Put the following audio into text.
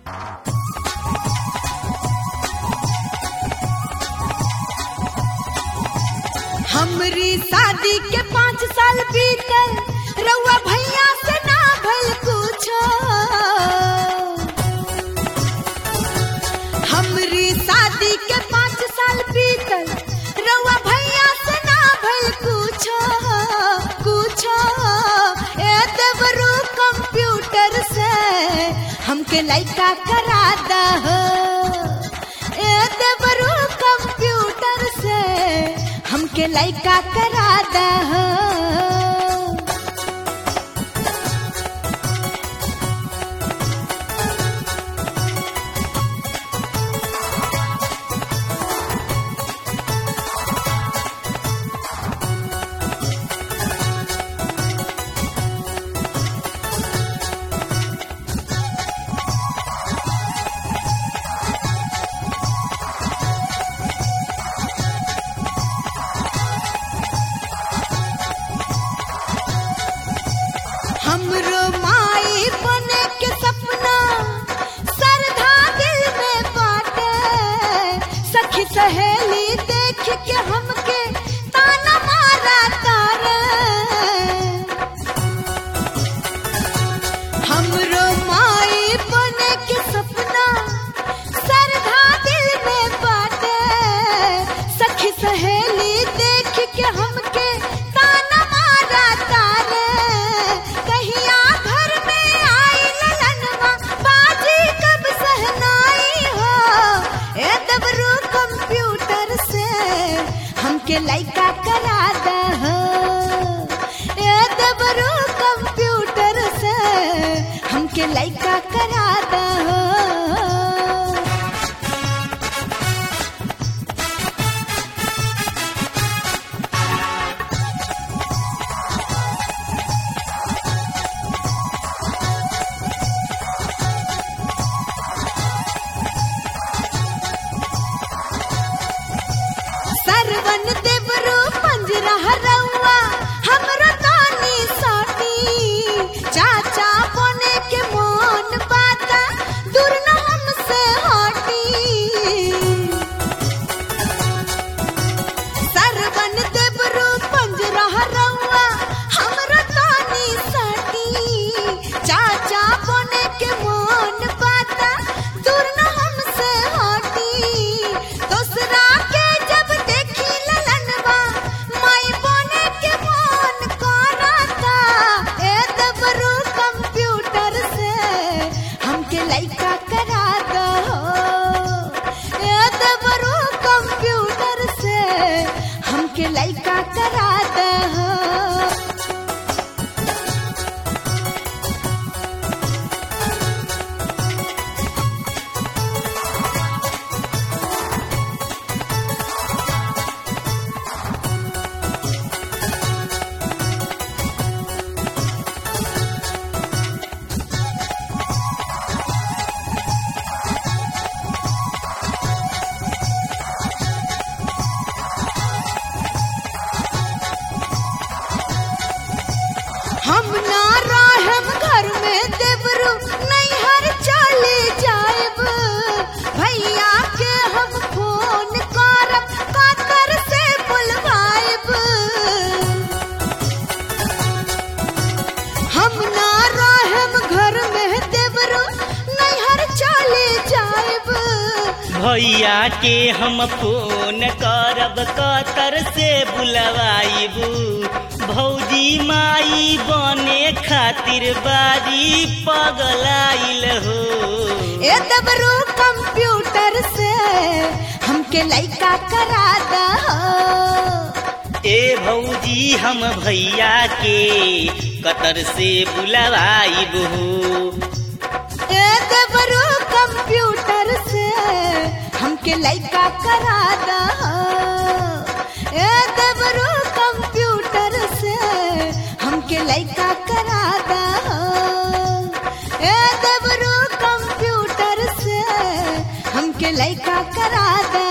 हमरी शादी के पाँच साल बीतल रउआ भैया से ना भल कुछो हमरी शादी के पाँच साल बीतल रउआ भैया से ना भल कुछो कुछो ए देवरू कंप्यूटर से हमके लइका करा दहो ए देवरू कंप्यूटर से हमके लइका करा दहो हमरो माई बने के सपना सरधा दिल में बाटे सखी सहेली देख के हमके ताना मारा तारे हमरो माई बने के सपना सरधा दिल में बाटे सखी सहेली देख के हमके ताना मारा तारे कहिया घर में आई ललनवा बाजी कब सहनाई हो ए दबरू कंप्यूटर से हमके लइका करा दहो ए दबरू कंप्यूटर से हमके लइका करा दहो सरवन देवरू पंजरा रउआ हमरो तानी साटी चाचा बने के मोन बाता दूर न हमसे हटी सरवन देवरू पंजरा रउआ हमरो तानी साटी चाचा बने के मोन बाता दूर न हमसे हटी दूसरा के जब देखी ललनवा माई बने के मोन कराता ए दबरू कंप्यूटर से हमके लइका करा दहो ए दबरू कंप्यूटर से हमके लइका करा दहो हम ना रहम घर में देवरू नैहर चले जाएब भैया के हम फोन करब कातर से बुलवाएब हम ना रहम घर में देवरू नैहर चले जाएब भैया के हम फोन करब कतर से बुलवाइबू भौजी माई बने खातिर बारी पगलाइल हो ए दबरू कंप्यूटर से हमके लइका करा दहो ए भौजी हम भैया के कतर से बुलवाइबू ए दबरू कंप्यूटर से हमके लइका करा दहो ए दबरू कंप्यूटर से हमके लइका करा दहो ए दबरू कंप्यूटर से हमके लइका करा दहो